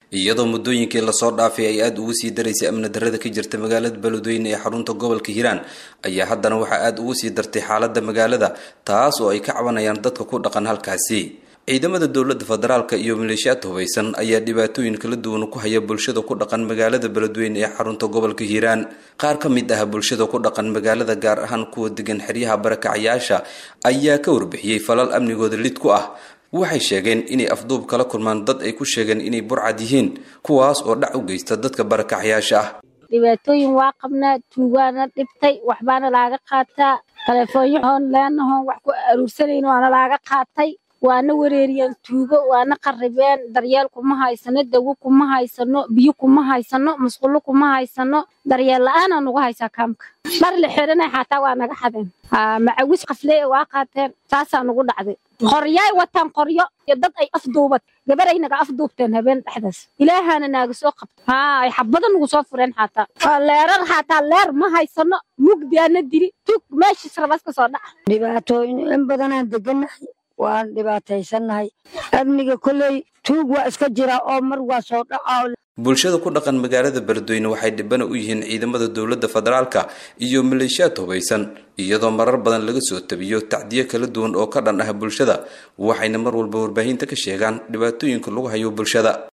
iyadoo muddooyinkii lasoo dhaafay ay aada ugu sii daraysay amni darrada ka jirta magaalada beledweyne ee xarunta gobolka hiiraan ayaa haddana waxaa aada ugu sii dartay xaaladda magaalada taas oo ay ka cabanayaan dadka ku dhaqan halkaasi ciidamada dowladda federaalka iyo maleeshiyaad hubaysan ayaa dhibaatooyin kala duwan ku haya bulshada ku dhaqan magaalada beledweyne ee xarunta gobolka hiiraan qaar ka mid ah bulshada ku dhaqan magaalada gaar ahaan kuwa degan xeryaha barakacyaasha ayaa ka warbixiyey falal amnigooda lid ku ah waxay sheegeen inay afduub kala kulmaan dad ay ku sheegeen inay burcad yihiin kuwaas oo dhac u geysta dadka barakacyaasha ah dhibaatooyin waa qabnaa tuugaana dhibtay waxbaana laaga qaataa taleefoonyo hoon leenahoon wax ku aruursanayn waana laaga qaatay waana wareeriyeen tuugo waana qarribeen daryeel kuma haysano dawo kuma haysano biyo kuma haysano musqulo kuma haysano daryeel la-aanaa nagu haysaa kaamka dhar la xiranay xataa waa naga xadeen macawis qaflee waa qaateen saasaa nagu dhacday qoryaay wataan qoryo iyo dad ay afduubad gabaray naga afduubteen habeen dhexdaas ilaahaana naaga soo qabta haa ay xabada nagu soo fureen xataa leerar xataa leer ma haysano mugdiaana dili tug meeshiis rabas ka soo dhaca dhibaatooyin in badanaan degannahay waan dhibaataysannahay amniga kolley tuug waa iska jira oo mar waa soo dhaca bulshada ku dhaqan magaalada beledweyne waxay dhibana u yihiin ciidamada dowladda federaalka iyo maleeshiyaad hubaysan iyadoo marar badan laga soo tabiyo tacdiyo kala duwan oo ka dhan ah bulshada waxayna mar walba warbaahinta ka sheegaan dhibaatooyinka lagu hayo bulshada